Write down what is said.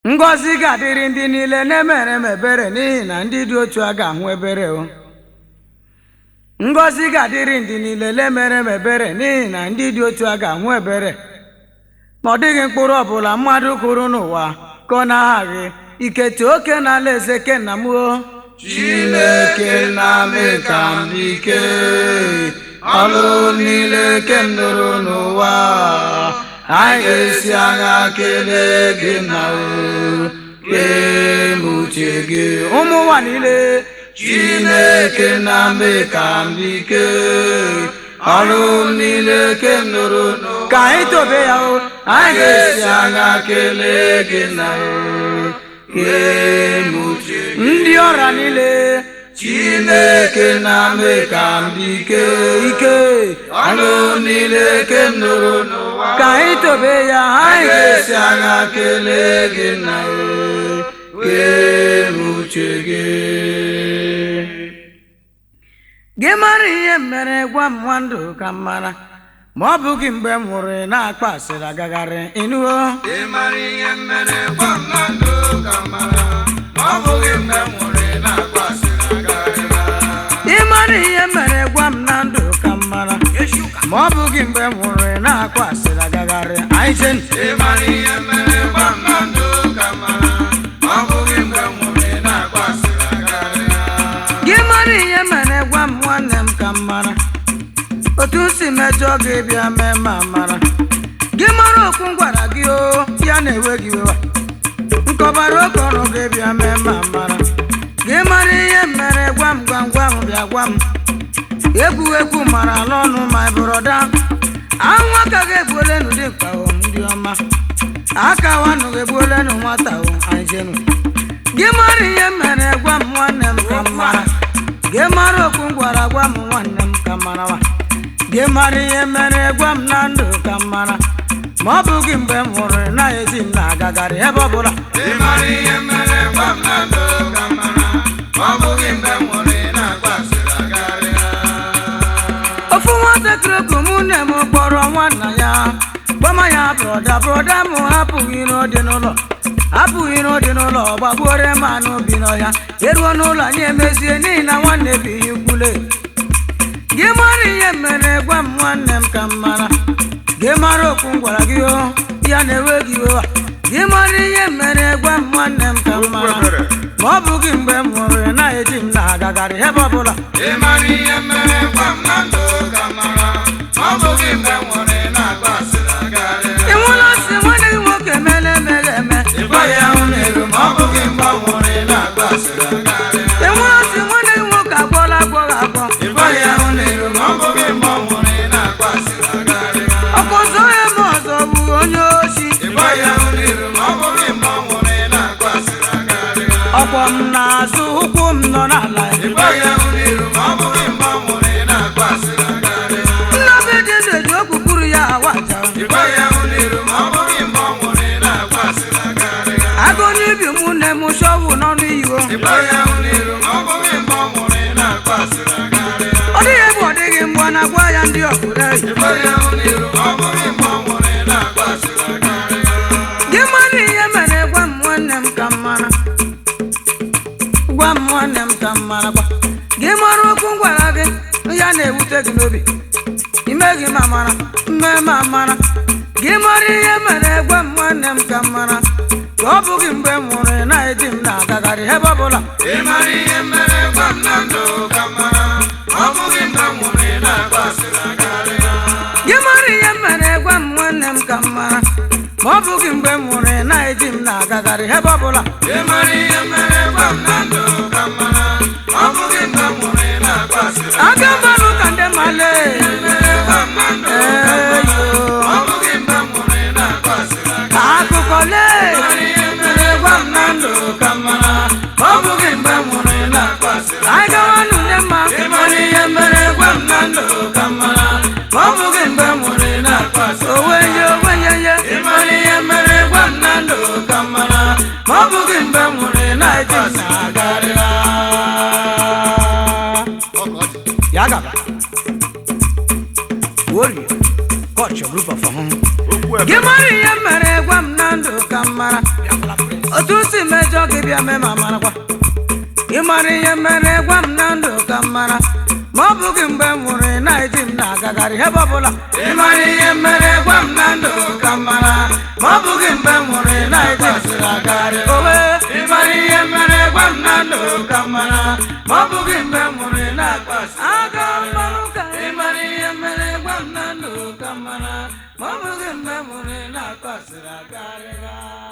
ngọzi ga-adịrị ndị niile na-emere m ebere n'ihi na ndị dị otu a ga-ahụ ebere o ngọzi ga-adịrị ndị niile na-emere m ebere n'ihi na ndị dị otu a ga-ahụ ebere ma ọ dịghị mkpụrụ ọbụla mmadụ kụrụ n'ụwa ka ọ na-aghaghị ikete oke na ala eze ke nna m o Chineke na-ame ka m dị ike ọlụ niile ke m nụrụ n'ụwa anyị ga-esi agha kelee gị na kpee m uche gị ụmụ ụwa niile Chineke na-ame ka m dị ike ọlụ niile ke m nụrụ n'ụwa ka anyị tobe ya o anyị ga-esi agha kelee gị na kpee m uche gị ndị ọrịa niile Chineke na-ame ka m dị ike ike ọlụ niile ke m nụrụ n'ụwa ka anyị tobe ya anyị anyị ga-esi agha kelee gị na kpee m uche gị gị mara ihe mere gwa m nwa ndụ ka m mara ma ọ bụghị mgbe m nwụrụ ị na-akpa asịrị agagharị ịnụwo ị mara ihe mere gwa m na ndụ ka m mara ma ọ bụghị mgbe m nwụrụ ị na-akpa asịrị agarịla ị mara ihe mere gwa m na ndụ ka m mara ma ọ bụghị mgbe m nwụrụ ị na-akpa asịrị agagharị anyị jen ị mara ihe mere gwa m na ndụ ka m mara ma ọ bụghị mgbe m nwụrụ ị na-akpa asịrị agarịla gị mara ihe mere gwa m nwanne m ka m mara otu m si mejọ gị bịa mee ma mara gị mara okwu m gwara gị o ya na-ewe gị wewa nkọbara oke ọrụ gị bịa mee ma mara gị mara ihe mere gwa m gwa m gwa m bịa gwa m egwu egwu mara ala ọnụ ma bụrọda ahụ aka gị egbuolenu dị mkpa o ndị ọma aka wanụ gị egbuolenu nwata o anyị jenu gị mara ihe mere gwa m nwanne m ka m mara gị mara okwu m gwara gwa m nwanne m ka m mara wa gị mara ihe mere gwa m na ndụ ka m mara ma ọ bụghị mgbe m hụrụ na-ezi m na-agagharị ebe ọbụla ị mara ihe mere gwa m na ndụ ka m mara ma ọ bụghị mgbe m nwụrụ ị na-akpa asịrị agarịla ofu nwatakịrị oku mụ nne m kpọrọ nwanna ya gbama ya brọda brọda m hapụghị n'ụdị n'ụlọ hapụghị n'ụdị n'ụlọ gbagbuore m anụ bi n'ọhịa eruo n'ụlọ anyị emezie n'ihi na nwanne bighị ukwule gị mara ihe mere gwa m nwanne m ka m mara gị mara okwu m gwara gị o ya na-ewe gị iwe wa gị mara ihe mere gwa m nwanne m ka m mara ma ọ bụghị mgbe m hụrụ ị na-eji m na-agagharị ebe ọbụla ị mara ihe mere gwa m na ndụ ka m mara ma ọ bụghị mgbe m nwụrụ ị na-akpa asịrị agarịla ị nwụla si nwanne gị nwoke mele emeghe eme ị gwaghị ahụ n'elu ma ọ bụghị mgbe ọ nwụrụ ị na-akpa asịrị agarịla ị nwụla si nwanne gị nwoke agwọla agwọghị agwọ ị gwaghị ahụ n'elu ma ọ bụghị mgbe ọ nwụrụ ị na-akpa asịrị agarịla ọkụ zọ ya ma ọzọ bụ onye oshi ị gwaghị ahụ n'elu ma ọ bụghị mgbe ọ nwụrụ ị na-akpa asịrị agarịla ọkwọ m na-azụ ụkwụ m nọ n'ala ị gwaghị ahụ n'elu ma ọ bụghị mgbe ọ nwụrụ ị na-akpa asịrị agarịla nnabe dị ndụ eji okpukpuru ya awaja ị gwaghị ahụ n'elu ma ọ bụghị mgbe ọ nwụrụ ị na-akpa asịrị agarịla agụ n'ibi mụ nne m shọvụ n'ọnụ iwo ị gwaghị ahụ n'elu ma ọ bụghị mgbe ọ nwụrụ ị na-akpa asịrị agarịla ọ dịghị ebe ọ dịghị mgbe ọ na-agwa ya ndị ọkụre ị gwaghị ahụ n'elu ma ọ bụghị mgbe ọ nwụrụ ị na-akpa asịrị agarịla gị mara ihe mere gwa m nwanne m ka m mara gwa m nwanne m ka m mara gwa gị mara okwu m gwara gị ya na-ewute gị n'obi ime gị ma mara mme ma mara gị mara ihe mere gwa m nwanne m ka m mara ka ọ bụghị mgbe m nwụrụ ị na-eji m na-agagharị ebe ọbụla ị mara ihe mere gwa m na ndụ ka m mara ma ọ bụghị mgbe m nwụrụ ị na-akpa asịrị agarịla gị mara ihe mere gwa m nwanne m ka m mara ma ọ bụghị mgbe m nwụrụ ị na-eji m na-agagharị ebe ọbụla ị mara ihe mere gwa m na ndụ ka m mara ma ọ bụghị mgbe m nwụrụ ị na-akpa asịrị aga mmanụ ka ndị male mere gwa m na ndụ ka m mara ma ọ bụghị mgbe m nwụrụ ị na-akpa asịrị agarịla akụkọ lee ihe mere gwa m na ndụ ka m mara ma ọ bụghị mgbe m nwụrụ ị na-akpa asịrị anyị gawanụ ndị mma ị mara ihe mere gwa m na ndụ ka m mara ma ọ bụghị mgbe m nwụrụ ị na-akpa asịrị owenye owenye ye ị mara ihe mere gwa m na ndụ ka m mara ma ọ bụghị mgbe m nwụrụ ị na-akpa asịrị agarịla ya gaba warrior coach your group of home gị mara ihe mere gwa m na ndụ ka m mara otu si mejọ gị bịa mee ma marakwa ị mara ihe mere gwa m na ndụ ka m mara ma ọ bụghị mgbe m nwụrụ ị na-eji m na-agagharị ebe ọbụla ị mara ihe mere gwa m na ndụ ka m mara ma ọ bụghị mgbe m nwụrụ ị na-eji m na-agagharị owe ị mara ihe mere gwa m na ndụ ka m mara ma ọ bụghị mgbe m nwụrụ ị na-akpasị aga mmanụ ka ị mara ihe mere gwa m na ndụ ka m mara ma ọ bụghị mgbe m nwụrụ ị na-akpasịrị agarịga